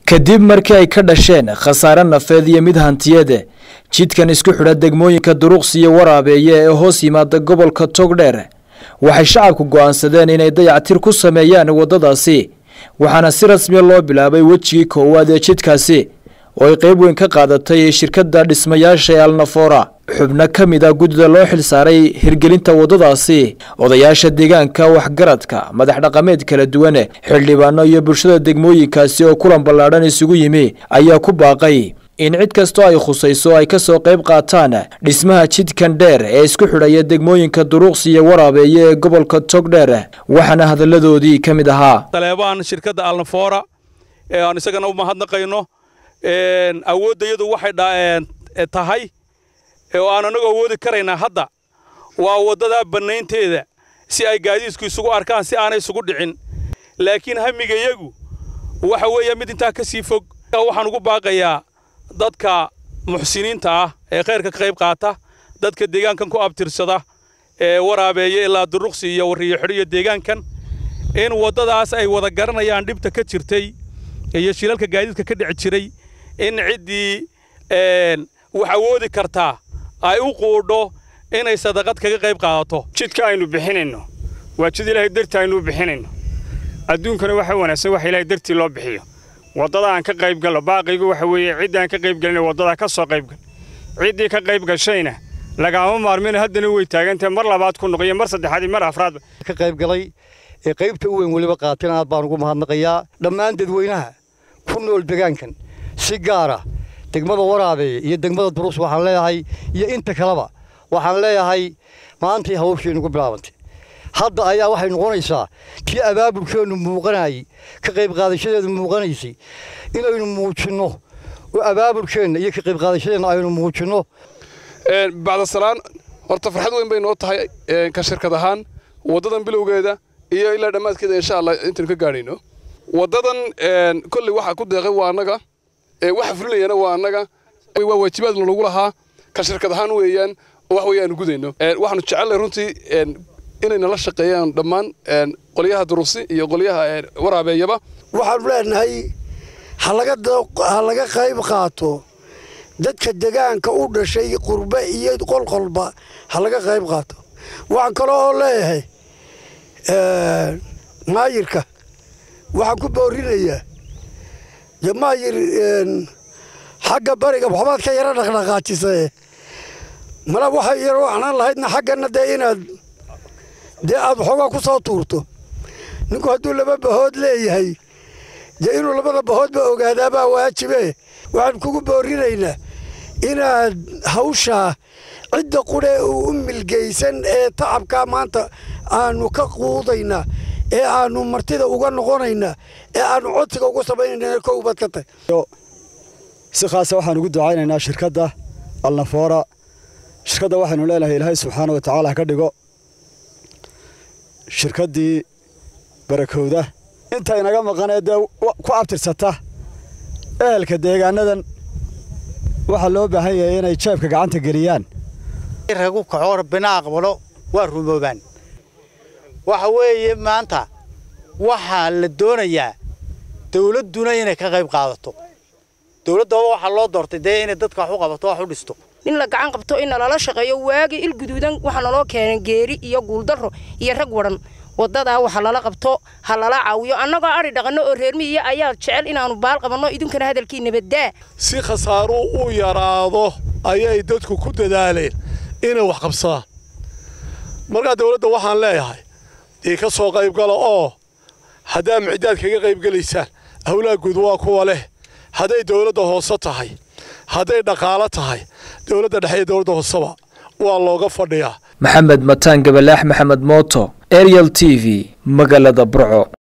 kadib markii ay ka dhasheen khasaare nafeed iyo mid hantiyeed jidkan isku xidha degmooyinka duruqsi iyo waraabeeye ee hoos yimaada gobolka togdheer waxay shacabku go'aansadeen inay dayactir ku sameeyaan waddadaasi waxaana si rasmiya loo bilaabay wejigii koowaad ee jidkaasi oo ay qayb weyn ka qaadatay shirkadda dhismayaasha ee alnafora xubno ka mid a guddida loo xilsaaray hirgelinta waddadaasi odayaasha deegaanka waxgaradka madax dhaqameed kala duwan xildhibaano iyo bulshada degmooyinkaasi oo kulan ballaadhan isugu yimi ayaa ku baaqay in cid kastoo ay khusayso ay ka soo qayb qaataan dhismaha jidkan dheer ee isku xidhaya degmooyinka duruqsi iyo waraabeeye ee gobolka togdheer waxaana hadalladoodii ka mid ahaa taleebaan shirkadda alnafora ee aan isagana u mahadnaqayno awooddayadu waxay tahay oo aan anagu awoodi karaynaa hadda waa waddadaa bannaynteeda si ay gaadiidku isugu arkaan si aanay isugu dhicin laakiin hamigayagu waxa weeye mid intaa ka sii fog waxaan ugu baaqayaa dadka muxsiniinta ah ee khayrka ka qayb qaata dadka deegaankan ku abtirsada ee waraabeeya ilaa duruqsi iyo wariyo xidhiyo deegaankan in waddadaas ay wada garanayaan dhibta ka jirtay iyo shilalka gaadiidka ka dhici jiray in ciddii wax awoodi kartaa ay u quudho inay sadaqad kaga qayb qaadato jidka aynu bixinayno waa jid ilaahay dartii aynu u bixinayno adduunkana waxa wanaagsan wax ilaahay dartii loo bixiyo waddada aan ka qayb galno baaqaygu waxa weeye ciddii aan ka qayb galina waddadaa ka soo qayb gal ciddii ka qayb gashayna lagaama maarmina haddana way taagantahay mar labaad ku noqoyo mar saddexaad iyo mar afraadba ka qayb galay ee qaybta u weyn weliba qaateen aad baan ugu mahadnaqayaa dhammaan dadweynaha ku nool degaankan si gaara degmada waraabeeye iyo degmada durus waxaan leeyahay iyo inta kaleba waxaan leeyahay maantay hawsheennu ku bilaabantay hadda ayaa waxay noqonaysaa kii abaabulkeennu muuqanayay ka qayb qaadashadeedu muuqanaysay inaynu muujinno oo abaabulkeenna iyo ka qayb qaadashadeenna aynu muujinno bacdasalaan horta farxad weyn bay noo tahay ka shirkad ahaan waddadan bilowgeeda iyo ilaa dhammaadkeeda insha allah intaynu ka gaadhayno waddadan kolley waxaa ku deeqay waa annaga waxa fulinayana waa annaga waa waajibaad lagu lahaa ka shirkad ahaan weeyaan oo wax weeye aanu gudayno waxaanu jecelnahay runtii inay nala shaqeeyaan dhammaan qolyaha durusi iyo qolyaha waraabeeyaba waxaanu leenahay ha laga qayb qaato dadka degaanka u dhashay qurbe iyo qolqolba ha laga qayb qaato waxaan kale oo leeyahay maayirka waxaan ku boorinayaa de maayir xagga bariga waxbaad ka yaro dhaqdhaqaajisee mala waxay yaro waxnaan lahaydna xaggana dee inaad dee aad waxoogaa ku soo tuurto ninku hadduu laba bahood leeyahay dee inuu labada bahoodba ogaadaabaa waajibe waxaan kugu boorinaynaa inaad hawshaa cidda qudhee uu u milgaysan ee tacabkaa maanta aanu ka quudaynaa ee aanu martida uga noqonaynaa ee aanu codsiga ugu samaynayna kowbaad ka tahy si khaasa waxaan ugu ducaynaynaa shirkadda alnafoora shirkadda waxaynu leenahay ilaahay subxaana wa tacaala ha ka dhigo shirkaddii barakowda inta inaga maqanee dee ku abtirsata ehelka deegaanadan waxaa loo baahan yahay inay jeebka gacanta geliyaan ragu kacoor bina aqbalo waa rumoobaan waxa weeye maanta waxaa la doonayaa dawladduna inay ka qayb qaadato dawladdaba waxaa loo doortay dee inay dadka wax u qabato wax u dhisto in la gacan qabto in nalala shaqeeyo waagii il guduudan waxaa naloo keenay geeri iyo guuldarro iyo rag wadhan waddadaa waxa lala qabto ha lala caawiyo annagoo adhi dhaqanno oo reermihiya ayaa jecel inaannu baal qabanno idinkana hadalkii nabaddaa si khasaaruu u yaraado ayay dadku ku dadaaleen inay wax qabsadaan markaa dawladda waxaan leeyahay dee ka soo qaybgala oo haddaa micdaad kaga qaybgelaysaan howlaha guud waa kuwa leh hadday dawladda hoose tahay hadday dhaqaalo tahay dawladda dhexe iyo dawladda hooseba waa looga fadhiyaa maxamed mataan gabalaax maxamed mooto ariel t v magaalada burco